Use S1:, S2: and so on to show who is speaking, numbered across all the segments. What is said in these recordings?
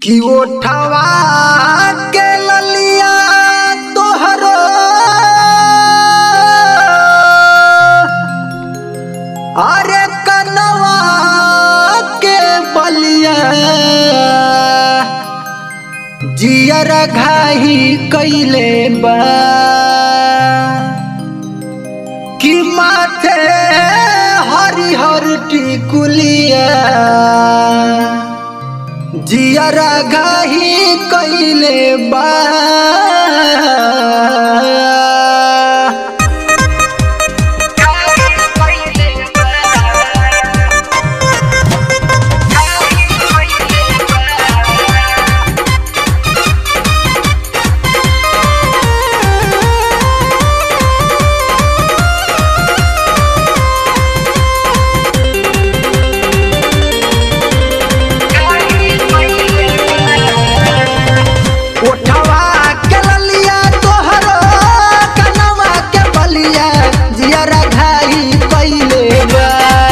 S1: कि ओठवा के ललिया तोहरो अरे कनवा के बलिया जियर घाही कैले बा कि माथे हरिहर टिकुलिया जियरा घाही कैले बा ओठवा के ललिया तोहरो कनवा के बलिया जियरा घाही कैले बा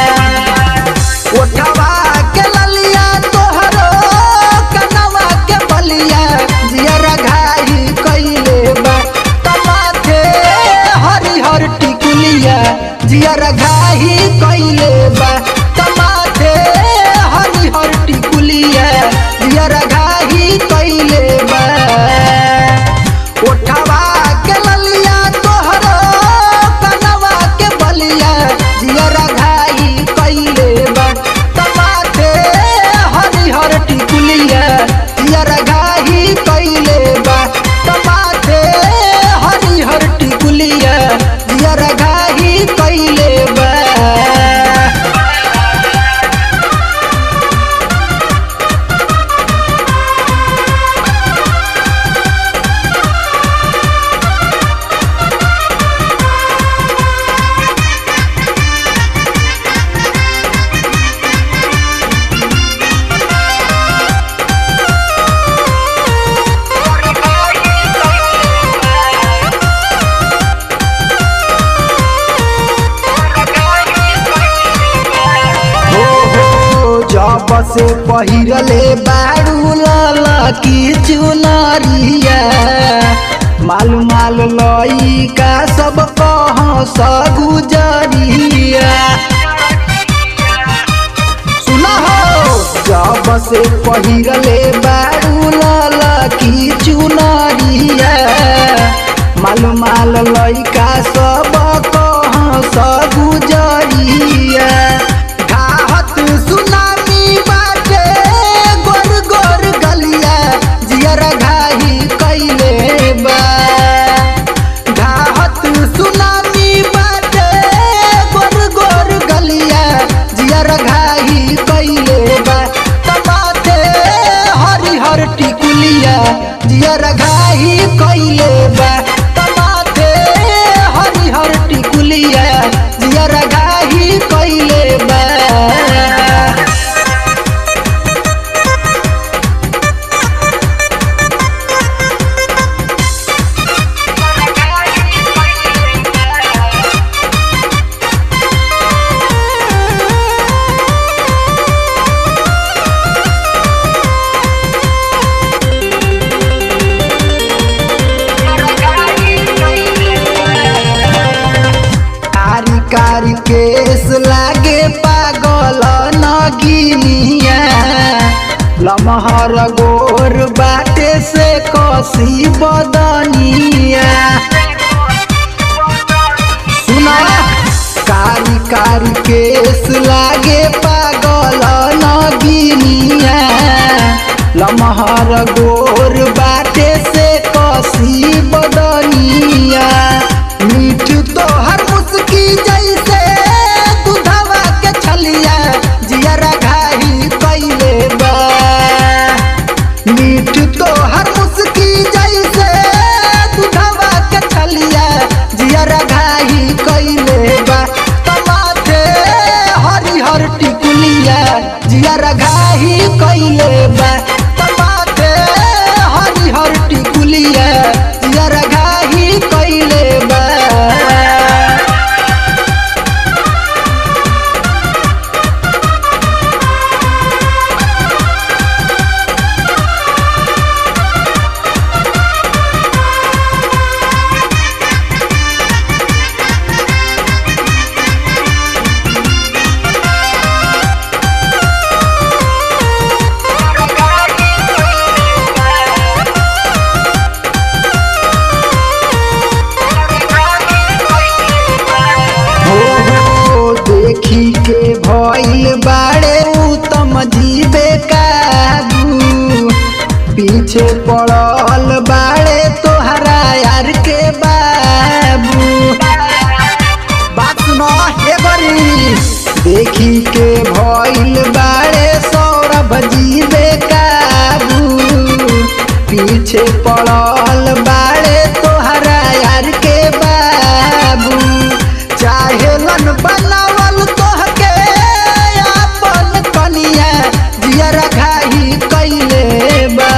S1: ओठवा के ललिया तोहरो कनवा के बलिया जियरा घाही कैले बा तमाथे हरिहर टिकुलिया जियरा घाही कैले बा तमाथे हरिहर टिकुलिया जियरा घाही कैले बा ओठवा के ललिया तोहरो कनवा के बलिया जियरा घाई कैले बा तमाथे हरिहर टिकुलिया जियरा घाई कैले बा तमाथे हरिहर टिकुलिया जियरा घाई कैले बा हो हो जब से पहिरले बारू लाला की चुनरिया माल माल लई का सब कह सगुजरिया सुना हो जब से पहिरले बारू लाला की चुनरिया माल माल लइका सब कह सगुजरिया घाहत सुनामी बाटे गोर गोर गलिया जियर घाही कैले बा घाहत सुनामी बाटे गोर गोर गलिया जियर घाही कैले बा तमाते हरिहर टिकुलिया जियर घाही कैले बा तमाते हरिहर टिकुलिया जियर घाही कैले बा कारी कारी केस लागे पागल नगिनिया लमहर गोर बाटे से कसी बदनिया सुना कारी कारी केस लागे पागल नगिनिया लमहर गोर बाटे से कसी बदनिया मीठ तोहर मुस्की जैसे दूधवा के छलिया जियरा घाही कैले बा मीठ तोहर मुस्की जैसे दूधवा के छलिया जियरा घाही कैले बा तमाथे हरिहर टिकुलिया जियरा घाही कैले बा तमाथे हरिहर टिकुलिया जियरा घाही कैले बा पीछे पड़ल बाड़े तोहरा यार के बाबू बात सुनो हे गरी देखी के भइल बाड़े सौरभ जी बेकाबू पीछे पड़ल बाड़े तोहरा यार के बाबू चाहेलन बनावल तोहके अपन कनिया जियरा घाही कैले बा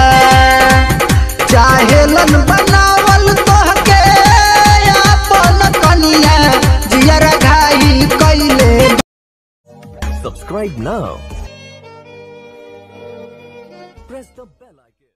S1: चाहेलन बनावल तोहके अपन कनिया जियरा घाही कैले बा
S2: Subscribe now. Press the bell icon.